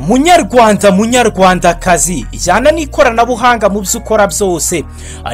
munyarwanda munyarwandakazi jyana n'ikoranabuhanga mu byo ukora byose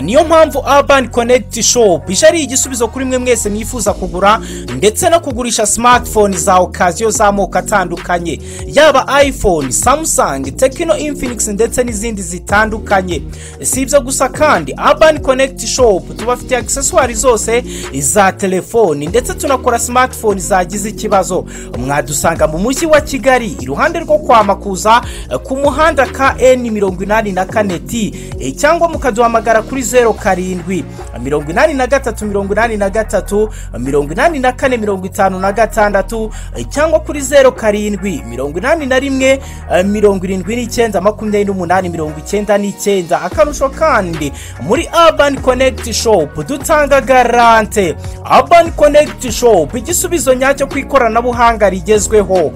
niyo mpamvu Urban Connect Shop ije ari igisubizo kuri mwe mwese mwifuza kugura ndetse no kugurisha smartphone za okaziyo z'amoko atandukanye yaba iphone samsung tekino infinix ndetse n'izindi zitandukanye si ibyo gusa kandi Urban Connect Shop tubafitiye accessoires zose za telefoni ndetse tunakora smartphone zagize ikibazo mwadusanga mu mujyi wa kigali iruhande rwo kwa makuza ku muhanda ka eni mirongo inani na kane ti cyangwa mukaduhamagara kuri zeru karindwi mirongo inani na gatatu mirongo inani na gatatu mirongo inani na kane mirongo itanu na gatandatu cyangwa kuri zeru karindwi mirongo inani na rimwe mirongo irindwi n'icyenda makumyabiri n'umunani mirongo icyenda n'icyenda akarusho kandi muri Urban Connect Shop dutanga garante Urban Connect Shop igisubizo nyacyo ku ikoranabuhanga rigezweho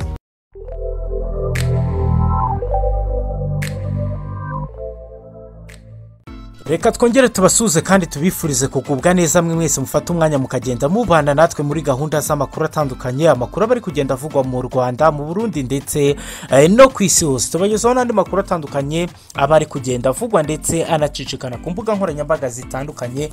reka twongere tubasuhuze kandi tubifurize kugubwa neza mwe mwese mufate umwanya mukagenda mubana natwe muri gahunda z'amakuru atandukanye amakuru aba ari kugenda avugwa mu rwanda mu burundi ndetse no ku isi hose tubagezaho n'andi makuru atandukanye aba ari kugenda avugwa ndetse anacicikana ku mbuga nkoranyambaga zitandukanye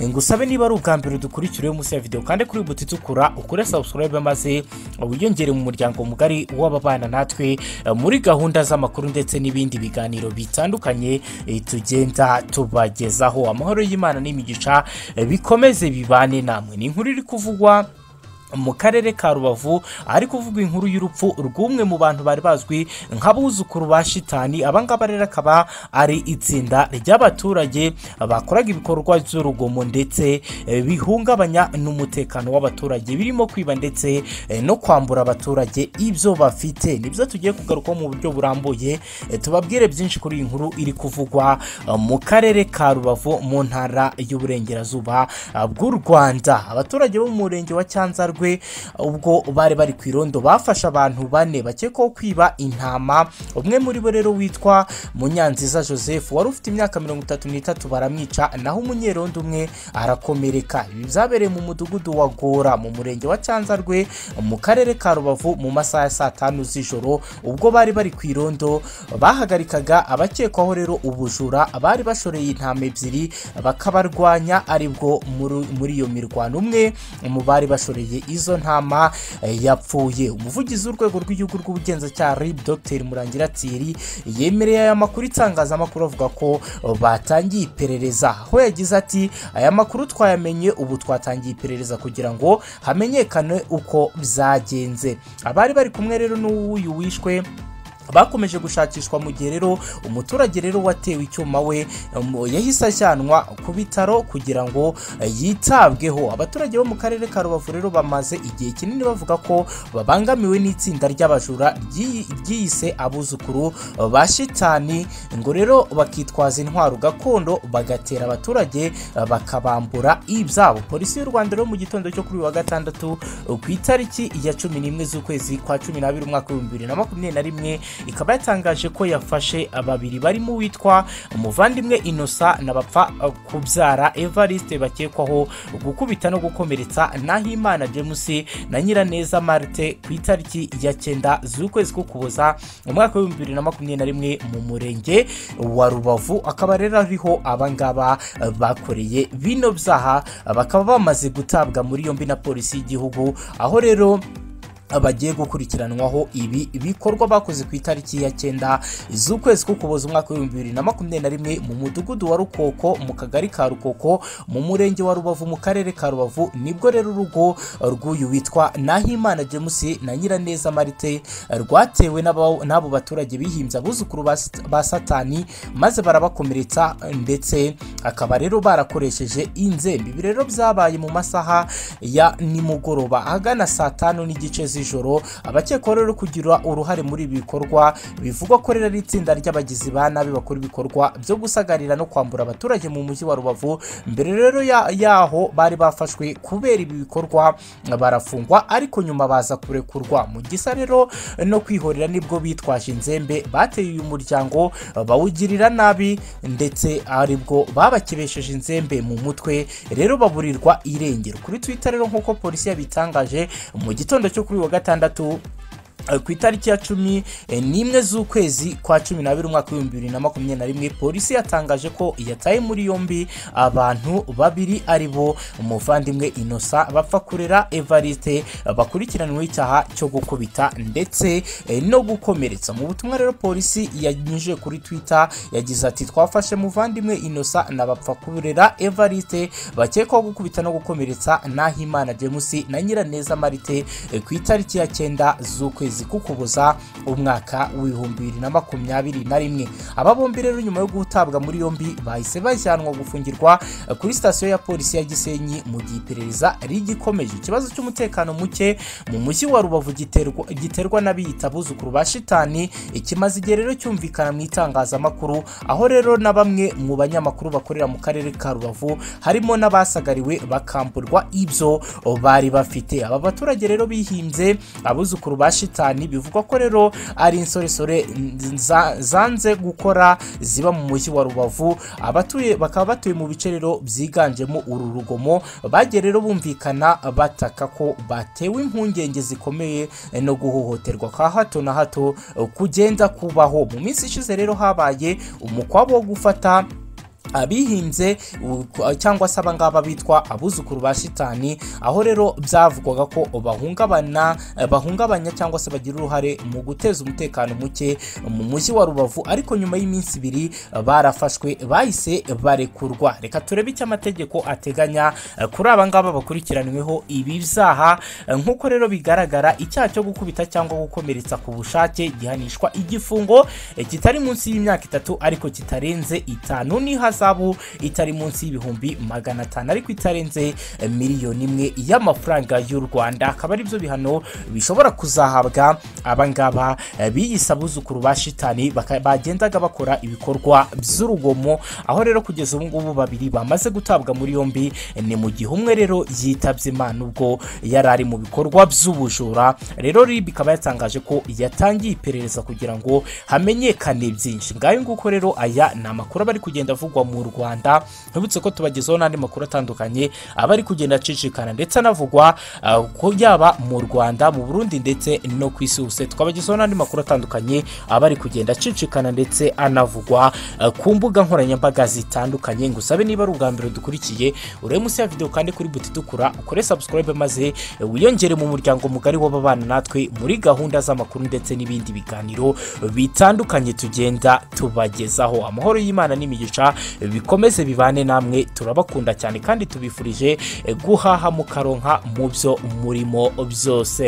ngusabe niba ari ubwa mbere dukurikira munsi ya videwo kandi kuri buti itukura ukore sabusikarayibe maze wiyongere mu muryango mugari w'ababana natwe muri gahunda z'amakuru ndetse n'ibindi biganiro bitandukanye tugenda tuba bagezaho amahoro y'imana n'imigisha bikomeze bibane namwe ni inkuru iri kuvugwa mu karere ka rubavu ari kuvugwa inkuru y'urupfu rw'umwe mu bantu bari bazwi nk'abuzukuru ba shitani abangaba rero akaba ari itsinda ry'abaturage bakoraga ibikorwa by'urugomo ndetse bihungabanya n'umutekano w'abaturage birimo kwiba ndetse no kwambura abaturage ibyo bafite nibyo tugiye kugarukaho mu buryo burambuye tubabwire byinshi kuri iyi nkuru iri kuvugwa mu karere ka rubavu mu ntara y'uburengerazuba bw'u rwanda abaturage bo mu murenge wa cyanzarwe ubwo bari bari ku irondo bafashe abantu bane bakekwaho kwiba intama umwe muri bo rero witwa munyanziza joseph wari ufite imyaka mirongo itatu n'itatu baramwica naho umunyerondo umwe arakomereka ibi byabereye mu mudugudu wa gora mu murenge wa cyanzarwe mu karere ka rubavu mu masaha ya saa tanu z'ijoro ubwo bari bari ku irondo bahagarikaga abakekwaho rero ubujura bari bashoreye intama ebyiri bakabarwanya aribwo muri iyo mirwano umwe mu bari bashoreye izo ntama yapfuye umuvugizi w'urwego rw'igihugu rw'ubugenzacyaha rib dr murangira tiri yemereye aya makuru itangazamakuru avuga ko batangiye iperereza aho yagize ati aya makuru twayamenye ubu twatangiye iperereza kugira ngo hamenyekane uko byagenze abari bari kumwe rero n'uyu wishwe bakomeje gushakishwa mu gihe rero umuturage rero watewe icyuma we yahise ajyanwa ku bitaro kugira ngo yitabweho abaturage bo mu karere ka rubavu rero bamaze igihe kinini bavuga ko babangamiwe n'itsinda ry'abajura ryiyise abuzukuru ba shitani ngo rero bakitwaza intwaro gakondo bagatera abaturage bakabambura ibyabo polisi y'u rwanda rero mu gitondo cyo kuri uyu wa gatandatu ku itariki ya cumi n'imwe z'ukwezi kwa cumi n'abiri umwaka w'ibihumbi bibiri na makumyabiri na rimwe ikaba yatangaje ko yafashe babiri barimo uwitwa umuvandimwe inosa na bapfa kubyara evariste bakekwaho gukubita no gukomeretsa nahimana james na nyiraneza marite ku itariki ya cyenda z'ukwezi ko kuboza umwaka w'ibihumbi bibiri na makumyabiri na rimwe mu murenge wa rubavu akaba rero ariho abangaba bakoreye bino byaha bakaba bamaze gutabwa muri yombi na polisi y'igihugu aho rero bagiye gukurikiranwaho ibi bikorwa bakoze ku itariki ya cyenda z'ukwezi kuboza umwaka w'ibihumbi bibiri na makumyabiri na rimwe mu mudugudu wa rukoko mu kagari ka rukoko mu murenge wa rubavu mu karere ka rubavu nibwo rero urugo rw'uyu witwa nahimana james na nyiraneza marite rwatewe n'abo baturage bihimbye abuzukuru ba satani maze barabakomeretsa ndetse akaba rero barakoresheje inzembe ibi rero byabaye mu masaha ya nimugoroba ahagana saa tanu n'igice z'ijoro z'ijoro abakekwaho rero kugira uruhare muri ibi bikorwa bivugwa ko rero ari itsinda ry'abagizi ba nabi bakora ibikorwa byo gusagarira no kwambura abaturage mu mujyi wa rubavu mbere rero yaho bari bafashwe kubera ibi bikorwa barafungwa ariko nyuma baza kurekurwa mu gisa rero no kwihorera nibwo bitwaje inzembe bateye uyu muryango bawugirira nabi ndetse aribwo babakebesheje inzembe mu mutwe rero baburirwa irengero kuri twitter rero nk'uko polisi yabitangaje mu gitondo cyo kuri uyu wa gatandatu ku itariki ya cumi n'imwe z'ukwezi kwa cumi n'abiri umwaka w'ibihumbi bibiri na makumyabiri na rimwe polisi yatangaje ko yataye muri yombi abantu babiri ari bo umuvandimwe inosa bapfa kurera evariste bakurikiranyweho icyaha cyo gukubita ndetse eh, no gukomeretsa mu butumwa rero polisi yanyujije kuri twitter yagize ati twafashe muvandimwe inosa na bapfa kurera evariste bakekwaho gukubita no gukomeretsa nahimana james na nyiraneza marite eh, ku itariki ya cyenda z'ukwezi ukwezi kukuboza umwaka w'ibihumbi bibiri na makumyabiri na rimwe aba bombi rero nyuma yo gutabwa muri yombi bahise bajyanwa gufungirwa kuri sitasiyo ya polisi ya gisenyi mu gihe iperereza rigikomeje ikibazo cy'umutekano muke mu mujyi wa rubavu giterwa, giterwa n'abiyita abuzukuru ba shitani ikimaze igihe rero cyumvikana mu itangazamakuru aho rero na bamwe mu banyamakuru bakorera mu karere ka rubavu harimo n'abasagariwe bakamburwa ibyo bari bafite aba baturage rero bihimbye abuzukuru ba shitani shitani bivugwa ko rero ari insoresore nza- zanze gukora ziba mu mujyi wa rubavu abatuye bakaba batuye mu bice rero byiganjemo uru rugomo bagiye rero bumvikana bataka ko batewe impungenge zikomeye no guhohoterwa ka hato na hato kugenda kubaho mu minsi ishize rero habaye umukwabo wo gufata abihinze u- ku- cyangwa se abangaba bitwa abuzukuru ba shitani aho rero byavugwaga ko bahungabana eh, bahungabanya cyangwa se bagira uruhare mu guteza umutekano muke mu mujyi wa rubavu ariko nyuma y'iminsi ibiri eh, barafashwe bahise barekurwa reka turebe icyo amategeko ateganya eh, kuri aba ngaba bakurikiranyweho ibi byaha eh, nk'uko rero bigaragara icyaha cyo gukubita cyangwa gukomeretsa ku bushake gihanishwa igifungo eh, kitari munsi y'imyaka itatu ariko kitarenze itanu n'ihazabu itari munsi y'ibihumbi magana atanu ariko itarenze eh, miliyoni imwe y'amafaranga y'u rwanda akaba ari byo bihano bishobora kuzahabwa abangaba eh, biyise abuzukuru ba shitani baka- bagendaga bakora ibikorwa by'urugomo aho rero kugeza ubu ngubu babiri bamaze gutabwa muri yombi eh, ni mu gihe umwe rero yitabye imana ubwo yari ari mu bikorwa by'ubujura rero rib ikaba yatangaje ko yatangiye iperereza kugira ngo hamenyekane byinshi ngayo nguko rero aya ni amakuru aba ari kugenda avugwa mu rwanda ntibutse ko tubagezaho n'andi makuru atandukanye aba ari kugenda acicikana ndetse anavugwa ah, ko yaba mu rwanda mu burundi ndetse no ku isi hose twabagezaho n'andi makuru atandukanye aba ari kugenda acicikana ndetse anavugwa ah, ku mbuga nkoranyambaga zitandukanye ngusabe niba ari ubwa mbere dukurikiye urebe munsi ya videwo kandi kuri buti dukura ukore subscribe maze eh, wiyongere mu muryango mugari w'ababana natwe muri gahunda z'amakuru ndetse n'ibindi biganiro bitandukanye tugenda tubagezaho amahoro y'imana n'imigisha eh, bikomeze bibane namwe turabakunda cyane kandi tubifurije eh, guhaha mukaronka mu byo murimo byose